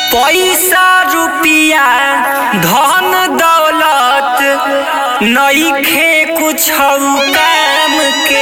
पैसा रुपिया धन दौलत नईखे कुछ काम के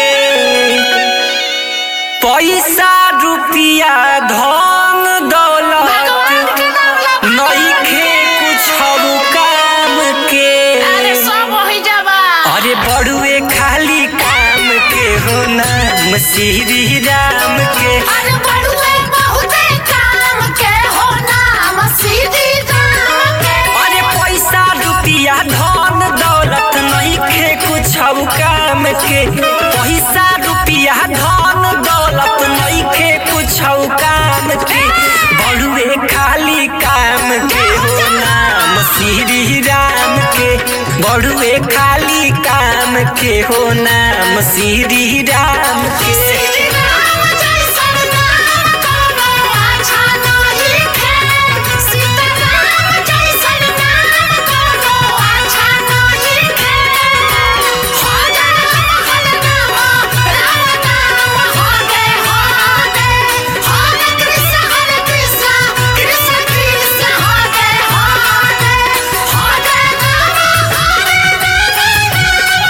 पैसा रुपिया धन दौलत नईखे कुछ काम के अरे सब हो जाबा अरे बड़ुए खाली काम के हो नाम श्री राम के अरे बड़ुए बहुते काम के हो नाम सीधी राम के अरे पैसा रुपिया धन दौलत नहीं खे कुछ काम के पैसा रुपिया धन दौलत नहीं खे कुछ काम के बड़ुए खाली काम के हो नाम श्री राम के बड़ुए खाली काम के हो नाम श्री राम के श्री राम जैसन नाम कोनो अच्छा नहीं है सीता राम जैसन नाम कोनो अच्छा नहीं है हो राम हर नाम राम नाम हो गे हो गे हरे कृष्ण हरे कृष्ण कृष्ण कृष्ण हो गे हो गे हो गे राम हरे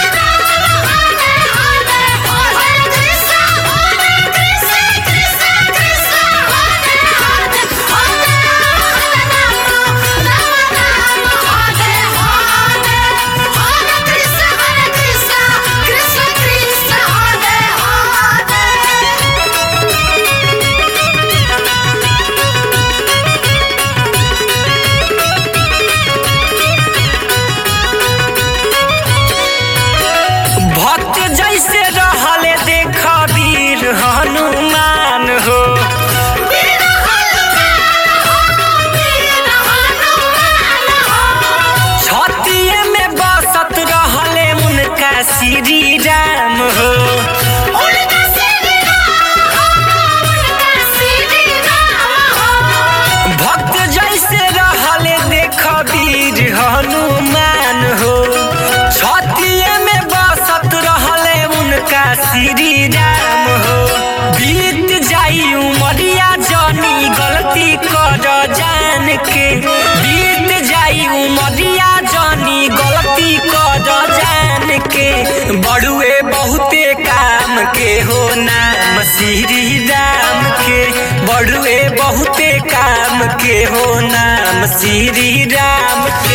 भक्त जैसे रहले देख वीर हनुमान हो छतिए में बसत रहले उनका श्री राम हो भक्त जैसे रहले देख वीर हनुमान हो छतिए में बसत रहले उनका श्री राम हो बीत जाई उमरिया जनी गलती कर जान के बीत जाई उमरिया जनी गलती कर जान के बड़ुए बहुते काम के हो नाम श्री राम के बड़ुए बहुते काम के हो नाम श्री राम के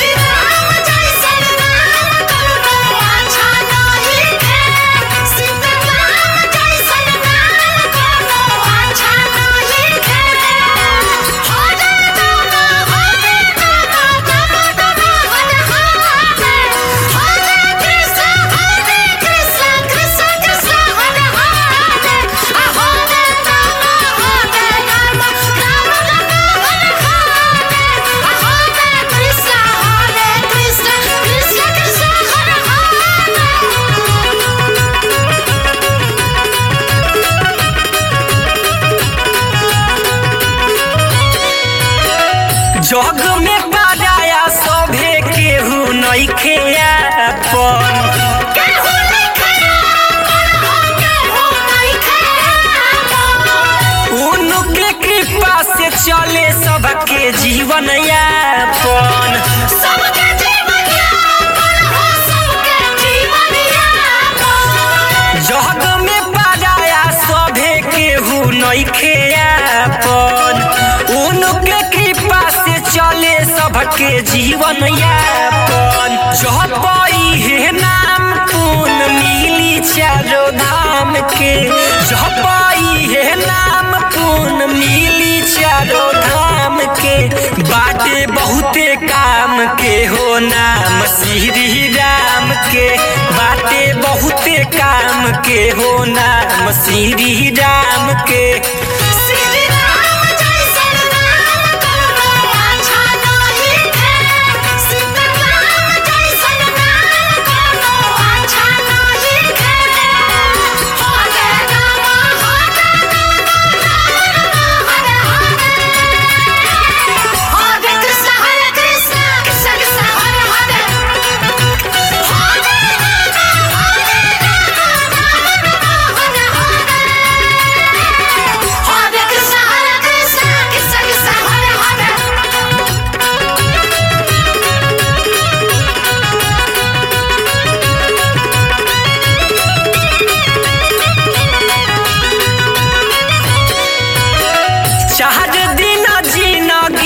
जग में पाराया सभे केहू नइखे अपन उनके कृपा से चले सबके जीवन यापन सबके जीवन यापन हो सबके जीवन यापन जग में पाराया सभे केहू नइखे अपन उनके कृपा से चले सबके जीवन यापन जपई हे नाम पुन मिली चारो धाम के जपई हे नाम पुन मिली चारो धाम के बाटे बहुते काम के हो नाम श्री राम के बाटे बहुते काम के हो नाम श्री राम के श्री राम जैसन नाम कोनो अच्छा नहीं है सीता राम जैसन नाम कोनो अच्छा नहीं है हो गे राम हो गे राम हरे हरे हरे कृष्ण हरे कृष्ण कृष्ण कृष्ण हरे हरे हो गे राम हरे राम राम राम हरे हरे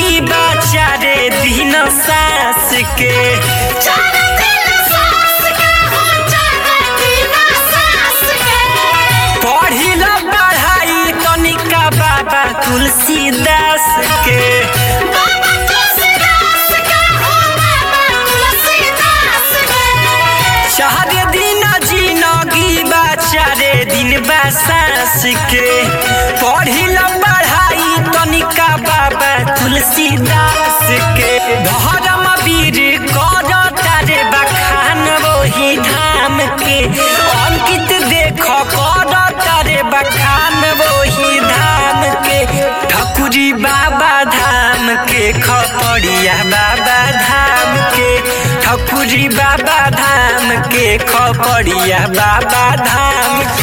गीबा चारे दिन सास के चार दिन सास के हो चार दिन सास के पढ़िल पढ़ाई तनिका बाबा तुलसीदास के बाबा तुलसीदास के हो बाबा तुलसीदास के चार दिन जिनगी बा चारे दिन बा सास के पढ़िल पढ़ाई तनिका बाबा तुलसीदास के धर्म वीर कर तारे बखान वही धाम के अंकित देख कर तारे बखान वही धाम के ठकुरी बाबा धाम के खपड़िया बाबा धाम के ठकुरी बाबा धाम के खपड़िया बाबा धाम के